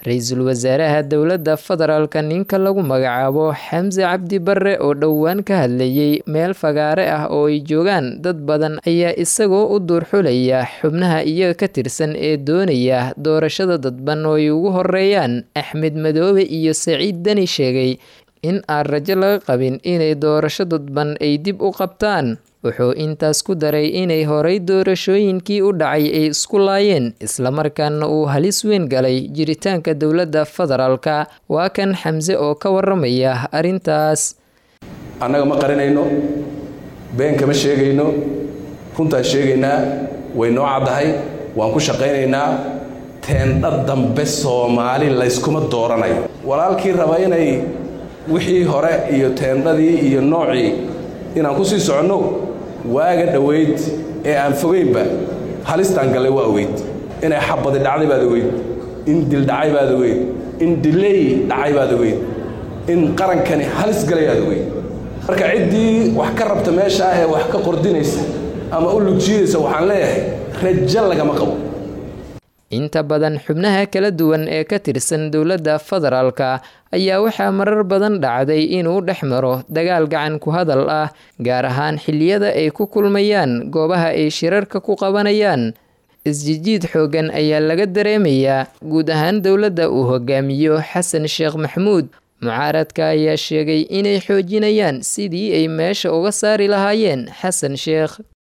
ra-iisul wasaaraha dowladda federaalka ninka lagu magacaabo xamse cabdi barre oo dhowaan ka hadlayay meel fagaare ah oo ay joogaan dad badan ayaa isagoo u duurxulaya xubnaha iyaga ka tirsan ee doonaya doorashada dadban oo ay ugu horeeyaan axmed madoobe iyo saciid deni sheegay in aan rajo laga qabin inay doorasho dadban ay dib u qabtaan wuxuu intaas ku daray inay horay doorashooyinkii u dhacay ay isku laayeen islamarkaana uu halis weyn galay jiritaanka dowladda federaalka waa kan xamse oo ka waramaya arrintaas annaga ma qarinayno been kama sheegayno runtaan sheegaynaa way noo caddahay waan ku shaqaynaynaa teendha dambe soomaali layskuma dooranayo walaalkii raba inay wixii hore iyo teendhadii iyo noocii inaan ku sii soconno waaga dhowayd ee aan fogaynba halistaan gallay waa ogeyd inay xabadi dhacday baad ogeyd in dil dhacay baad ogeyd in diley dhacay baad ogeyd in qarankani halis galay aad ogeyd marka ciddii wax ka rabta meesha ah ee wax ka qordinaysa ama u lugjiidaysa waxaan leeyahay rajo lagama qabo inta badan xubnaha kala duwan ee ka tirsan dowladda federaalka ayaa waxaa marar badan dhacday inuu dhex maro dagaal gacan ku hadal ah gaar ahaan xilliyada ay ku kulmayaan goobaha ay shirarka ku qabanayaan isjijiid xoogan ayaa laga dareemayaa guud ahaan dowladda uu hogaamiyo xasan sheekh maxmuud mucaaradka ayaa sheegay inay xoojinayaan sidii ay meesha uga saari lahaayeen xasan sheekh